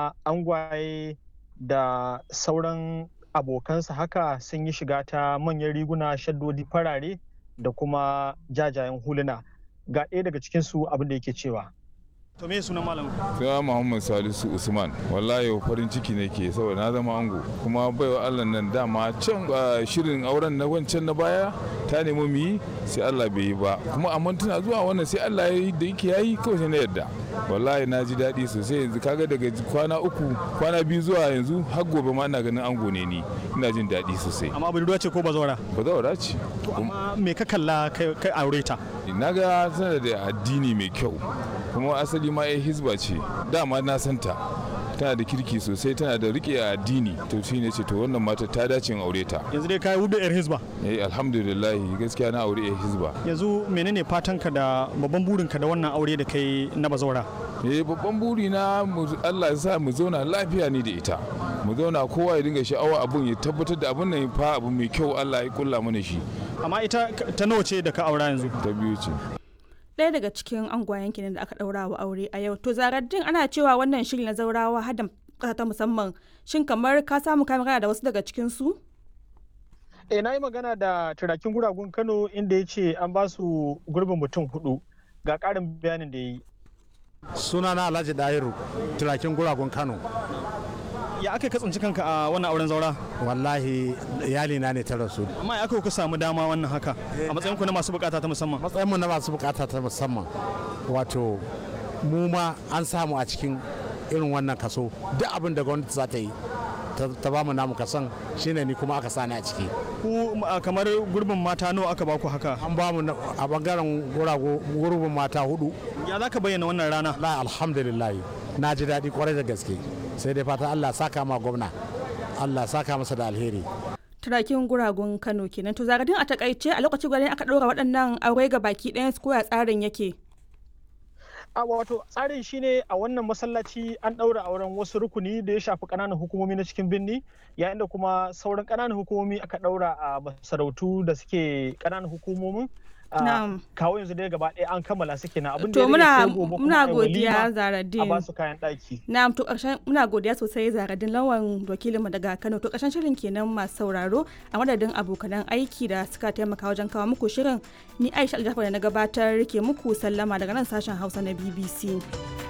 kuma angwaye da sauran abokansa haka sun yi shiga ta manyan riguna shaddodi farare da kuma jajayen huluna ga ɗaya daga cikinsu abin da yake cewa to me sunan malam suna muhammad salisu usman wallahi farin ciki ne ke saboda na zama ango kuma baiwa allah nan dama can shirin auren na wancan na baya ta nemi mu yi sai allah bai yi ba kuma amma tana zuwa wannan sai allah ya yi da yake yayi kawai sai na yadda wallahi na ji daɗi sosai yanzu kaga daga kwana uku kwana biyu zuwa yanzu har gobe ma ina ganin ango ne ni ina jin daɗi sosai amma budurwa ce ko bazawara bazawara ce amma me ka kalla kai aure ta na ga tana da addini mai kyau kuma asali ma ya hizba ce dama na santa tana da kirki sosai tana da rike addini to shi ne ce to wannan mata ta dace in aure ta yanzu dai kai wudu yar hizba eh alhamdulillah gaskiya na aure yar hizba yanzu menene fatan ka da babban burin ka da wannan aure da kai na bazawara eh babban buri na Allah ya sa mu zauna lafiya ni da ita mu zauna kowa ya dinga sha'awa abun ya tabbatar da abun nan fa abu mai kyau Allah ya kulla mana shi amma ita ta nawa ce da ka aura yanzu ta biyu ce ɗaya daga cikin angwayen kenan da aka ɗaura wa aure a yau to zaraddin ana cewa wannan shiri na zaurawa hada ƙasa ta musamman shin kamar ka samu kai magana da wasu daga cikin su eh na yi magana da turakin guragun kano inda ya ce an ba su gurbin mutum hudu ga ƙarin bayanin da ya yi sunana alhaji dahiru turakin guragun kano ya aka ka tsinci kanka a wannan auren zaura wallahi iyali na ne ta rasu amma ya aka ku samu dama wannan haka a matsayin ku na masu bukata ta musamman matsayin mu na masu bukata ta musamman wato mu ma an samu a cikin irin wannan kaso duk abin da gwamnati za ta yi ta ba mu namu kasan shine ni kuma aka sani a ciki ku kamar gurbin mata nawa aka baku haka an ba mu a bangaren gurbin mata hudu ya za ka bayyana wannan rana la alhamdulillah na ji daɗi kwarai da gaske sai dai fata Allah saka ma gwamna Allah saka masa da alheri turakin guragun Kano kenan to zagadin a takaice a lokacin gwanin aka ɗora waɗannan aure ga baki ɗayan su koya tsarin yake a wato tsarin shine a wannan masallaci an ɗaura auren wasu rukuni da ya shafi ƙananan hukumomi na cikin birni yayin da kuma sauran ƙananan hukumomi aka ɗaura a masarautu da suke ƙananan hukumomin kawo yanzu dai gaba ɗaya an kammala suke na abin da ya muna muna godiya zaradin a basu kayan ɗaki na'am to ƙarshen muna godiya sosai zaradin lawan wakilin mu daga Kano to ƙarshen shirin kenan masu sauraro a madadin abokanan aiki da suka taimaka wajen kawo muku shirin ni Aisha Aljafar da na gabatar ke muku sallama daga nan sashen Hausa na BBC